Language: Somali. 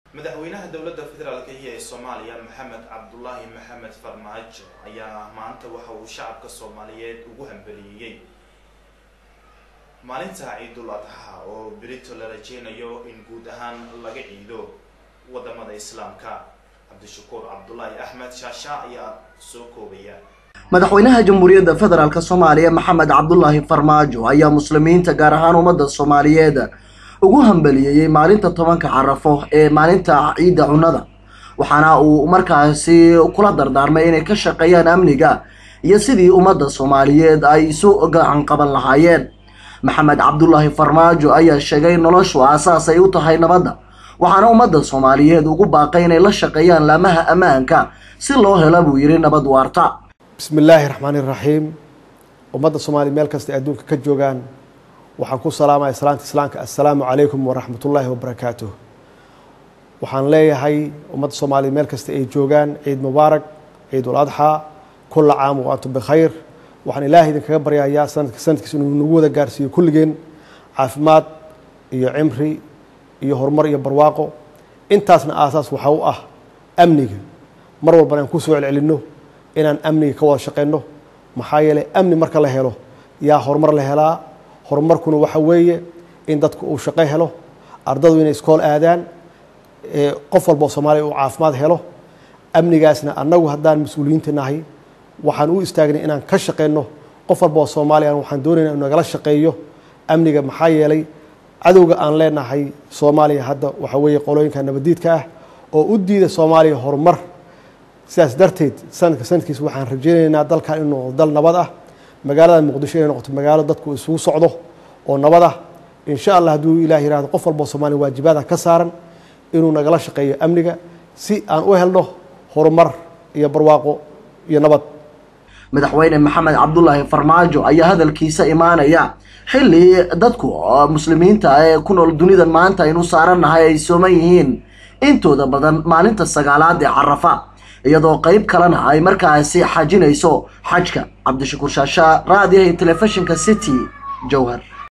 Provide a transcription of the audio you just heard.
madaxweynaha dowladda federaalka iyo ee soomaaliya maxamed cabdulaahi maxamed farmaajo ayaa maanta waxa uu shacabka soomaaliyeed ugu hambeliyeyey maalinta ciidul adxa oo berito la rajeynayo in guud ahaan laga ciido wadamada islaamka cabdishakuur cabdulaahi axmed shaasha ayaa soo koobaya madaxweynaha jamhuuriyadda federaalk soomaaliya maxamed cabdulaahi farmaajo ayaa muslimiinta gaar ahaan ummadda soomaaliyeed ugu hambaliyeeyey maalinta tobanka carafo ee maalinta ciidda cunnada waxaana uu markaasi kula dardaarmay inay ka shaqeeyaan amniga iyo sidii ummadda soomaaliyeed ay isu gacan qaban lahaayeen maxamed cabdulaahi farmaajo ayaa sheegay noloshu aasaas ay u tahay nabadda waxaana ummadda soomaaliyeed ugu baaqay inay la shaqeeyaan laamaha ammaanka si loo hela buu yidhi nabad waarta bismi illaahi raxmaani raxiim ummadda soomaaliya meel kasta adduunka ka joogaan waxaan ku salaamaya salaanta islaamka assalaamu calaykum waraxmatullaahi wabarakaatuh waxaan leeyahay ummadda soomaaliya meel kasta ay joogaan ciid mubaarak ciidul adxaa kulla caam wa antum bikhayr waxaan ilaahay idinkaga baryayaa sanadka sanadkiisa inuu nagu wada gaarsiiyo kulligeen caafimaad iyo cimri iyo horumar iyo barwaaqo intaasna aasaas waxaa u ah amniga mar walbana aan ku soo celcelinno inaan amniga ka wada shaqeyno maxaa yeeley amni marka la helo yaa horumar la helaa horumarkuna waxa weeye in dadku uu shaqo helo ardadu inay iskool aadaan qof walba oo soomaaliya uu caafimaad helo amnigaasna annagu haddaan mas-uuliyiinta nahay waxaan u istaagnay inaan ka shaqeyno qof walba oo soomaaliya waxaan doonayna inu nagala shaqeeyo amniga maxaa yeelay cadowga aan leenahay soomaaliya hadda waxa weeye qolooyinka nabadiidka ah oo u diida soomaaliya horumar sidaas darteed sanadka sanadkiisa waxaan rajeynaynaa dalkan inuu noqdo dal nabad ah magaalada muqdisho inay noqoto magaalo dadku isugu socdo oo nabad ah insha allah hadduu ilah yihahdo qof walba oo soomaaliya waajibaada ka saaran inuu nagala shaqeeyo amniga si aan u helno horumar iyo barwaaqo iyo nabad madaxweyne maxamed cabdulaahi farmaajo ayaa hadalkiisa imaanaya xilli dadku muslimiinta ee ku nool dunidan maanta aynu saarannahay ay sooman yihiin intooda badan maalinta sagaalaad ee carafa iyadoo qeyb kalena ay markaasi xajinayso xajka cabdishakuur shaasha raadiyaha telefishinka city jowhar